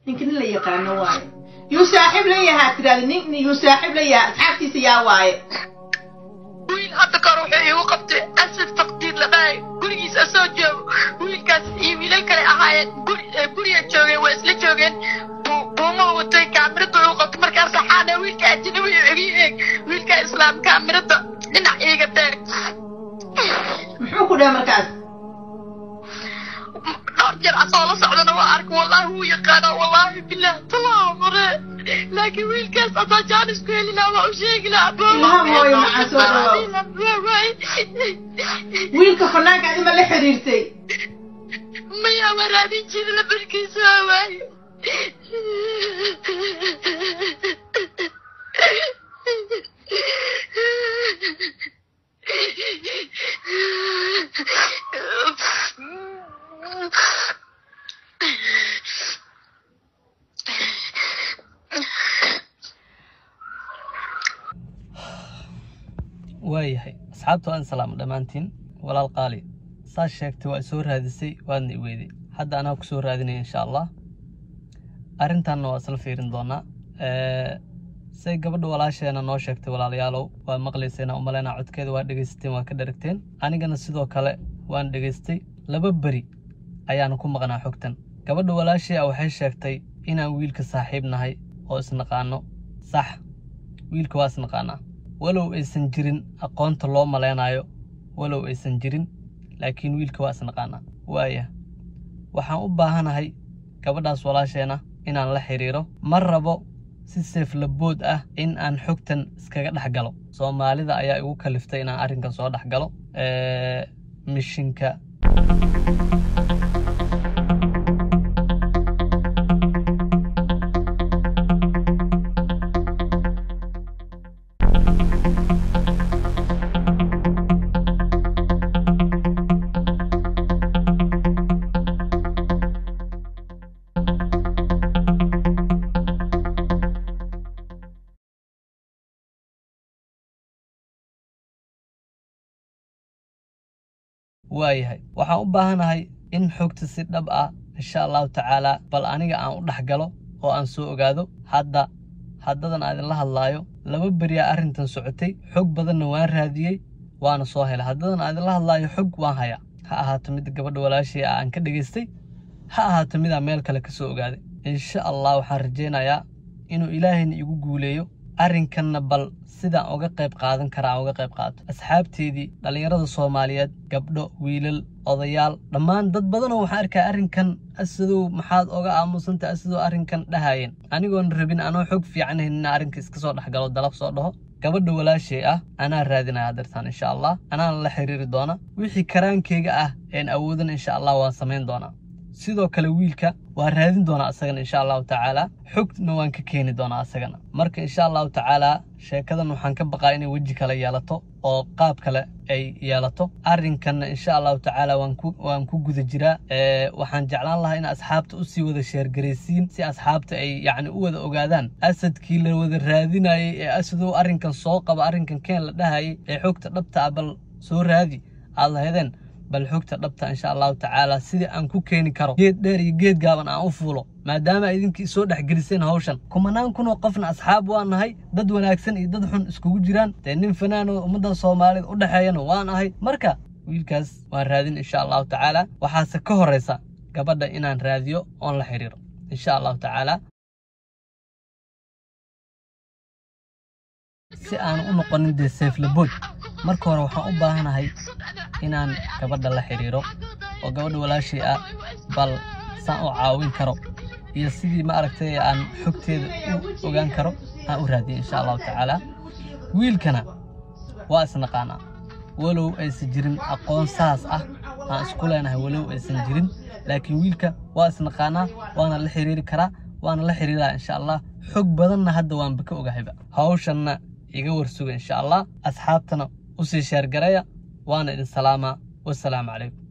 ninka nin la yaqaano waaye yuu saaxiib la yahaa tiraada nin yuu saaxiib la yahaa asxaabtiisa yaa waaye wiil hadda kor wuxuu iigu qabtay asad faqdiid la dhahay gurigiisa soo joogo wiilkaas iyo wiilal kale ahaayeen guri guriga joogeen waa isla joogeen buuma watay kaamirada uu qabtay markaas saxaana wiilka ajnabi iga eeg wiilka islaam kaamirada dhinac iiga taag muxuu ku dhahay markaas dhowr jeer asoo la socdana waa arka wallaahi wuu yaqaana wallaahi bilah talaa mare laakiin wiilkaas adaa jaanis ku heli lahaa waa u sheegi lahaa Ilmaha mooyo maxaa soo dhawaw. wiilka fanaanka adima la xiriirtay maya waa raadin jiri labarkiisa waaye waayahay asxaabta waan salaamo dhammaantiin walaal qaali saas sheegtay waa soo raadisay waadna i weyday hadda anaa ku soo raadinaya insha allah arrintanna waa isla fiirin doonaa say gabadha walaasheena noo sheegtay walaalayaalow waa maqlayseen u malaynaa codkeeda waa dhegaysateen waa ka dharagteen anigana sidoo kale waan dhegaystay laba beri ayaana ku maqnaa xogtan gabadha walaashii ah waxay sheegtay inaan wiilka saaxiib nahay oo isnaqaano sax wiilka waa isnaqaanaa walow aysan jirin aqoonta loo malaynayo walow aysan jirin laakiin wiilka waa isnaqaanaa waaya waxaan u baahanahay gabadhaas walaasheena inaan la xiriiro ma rabo si seeflabood ah in aan xogtan iskaga dhex galo soomaalida ayaa igu kaliftay inaan arrinkan soo dhex galo mishinka waayahay waxaan u baahanahay in xogta si dhab ah insha allahu tacaalaa bal aniga aan u dhex galo oo aan soo ogaado hadda haddadan aan idinla hadlaayo laba beriyaa arrintan socotay xog badanna waan raadiyey waana soo helay haddadan aan idinla hadlaayo xog waan hayaa ha ahaato mid gabadha walaashii ah aan ka dhegaystay ha ahaato midaan meel kale ka soo ogaaday insha allah waxaan rajaynayaa inuu ilaahayna igu guuleeyo arrinkanna bal sidaan uga qayb qaadan karaa aan uga qayb qaato asxaabteedii dhallinyarada soomaaliyeed gabdho wiilal odayaal dhammaan dad badanoo waxaan arkaa arrinkan asadow maxaad oga aamusanta asadoo arrinkan dhahayeen anigoon rabin anoo xog fiican haynin inaan arrinka iska soo dhex galo dalab soo dhaho gabadha walaashay ah anaa raadinaya dartaan insha allah anaana la xiriiri doona wixii karaankeyga ah een awoodan insha allah waan samayn doonaa sidoo kale wiilka waan raadin doonaa asagana insha allahu tacaala xogna waan ka keeni doonaa asagana marka insha allahu tacaala sheekadan waxaan ka baqaa inay weji kale yeelato oo qaab kale ay yeelato arrinkanna insha allahu tacaala waan ku waan ku guda jiraa waxaan jeclaan lahaa in asxaabta usii wada sheergaraysiin si asxaabta ay yacni u wada ogaadaan asadkii la wada raadinayay ee asadow arrinkan soo qaba arrinkan keen la dhahayay ee xogta dhabta ah bal soo raadi aad lahedeen bal xogta dhabta insha allahu tacaala sidii aan ku keeni karo geed dheer iyo geed gaaban aan u fuulo maadaama idinkii soo dhex geliseen hawshan kumanaan kunoo qofna asxaab waan nahay dad wanaagsan iyo dad xun iskugu jiraan dee nin fanaanoo ummadda soomaalida u dhexeeyana waan ahay marka wiilkaas waan raadin insha allahu tacaala waxaase ka horeysa gabadha inaan raadiyo oon la xiriiro insha allahu tacaala si aan u noqonin dee seeflabood marka hore waxaan u baahanahay inaan gabadha la xiriiro oo gabadha walaashay ah bal saan u caawin karo iyo sidii ma aragtay aan xogteeda u ogaan karo aan u raadiyo insha allahu tacaala wiilkana waa isnaqaanaa walow aysan jirin aqoon saas ah aan isku leenahay walow aysan jirin laakiin wiilka waa isnaqaanaa waana la xiriiri karaa waana la xiriiraa insha allah xog badanna hadda waanba ka ogahayba hawshanna iga warsuga insha allah asxaabtana usii sheergaraya waana idin salaamaa wasalaamu calaykum